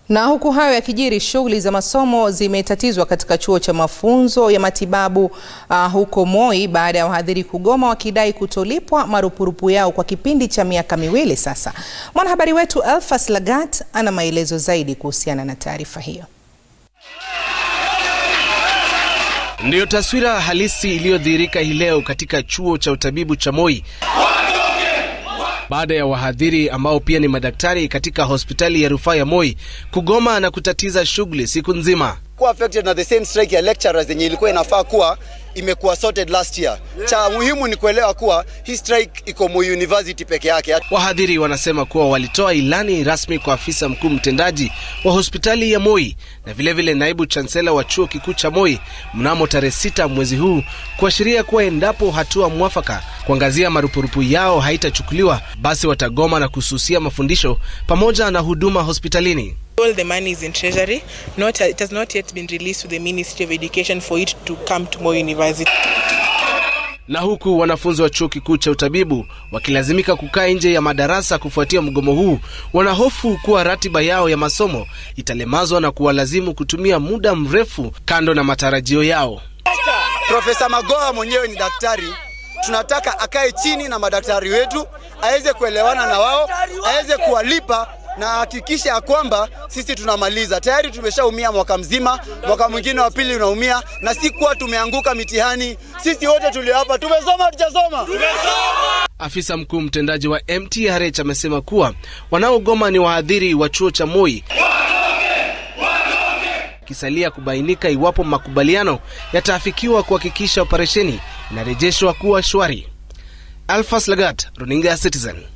Na huku hayo yakijiri, shughuli za masomo zimetatizwa katika chuo cha mafunzo ya matibabu uh, huko Moi baada ya wahadhiri kugoma wakidai kutolipwa marupurupu yao kwa kipindi cha miaka miwili sasa. Mwanahabari wetu Elfas Lagat ana maelezo zaidi kuhusiana na taarifa hiyo. Ndiyo taswira halisi iliyodhihirika hii leo katika chuo cha utabibu cha Moi baada ya wahadhiri ambao pia ni madaktari katika hospitali ya rufaa ya Moi kugoma na kutatiza shughuli siku nzima. Kuwa affected na the same strike ya lecturers yenye ilikuwa inafaa kuwa imekuwa sorted last year. Cha muhimu ni kuelewa kuwa hii strike iko Moi University peke yake. Wahadhiri wanasema kuwa walitoa ilani rasmi kwa afisa mkuu mtendaji wa hospitali ya Moi na vilevile vile naibu chansela wa chuo kikuu cha Moi mnamo tarehe sita mwezi huu kuashiria kuwa endapo hatua mwafaka kuangazia marupurupu yao haitachukuliwa basi watagoma na kususia mafundisho pamoja na huduma hospitalini. All the money is in treasury. Not, it has not yet been released to the Ministry of Education for it to come to Moi University. Na huku wanafunzi wa chuo kikuu cha utabibu wakilazimika kukaa nje ya madarasa kufuatia mgomo huu, wanahofu kuwa ratiba yao ya masomo italemazwa na kuwalazimu kutumia muda mrefu kando na matarajio yao. Profesa Magoha mwenyewe ni daktari, tunataka akae chini na madaktari wetu aweze kuelewana na wao, aweze kuwalipa na hakikisha ya kwamba sisi tunamaliza. Tayari tumeshaumia mwaka mzima, mwaka mwingine wa pili unaumia, na si kuwa tumeanguka mitihani. Sisi wote tulio hapa tumesoma, hatujasoma? Afisa mkuu mtendaji wa MTRH amesema kuwa wanaogoma ni wahadhiri wa chuo cha Moi kisalia kubainika iwapo makubaliano yataafikiwa kuhakikisha operesheni inarejeshwa kuwa shwari. Alphas Lagat, runinga ya Citizen.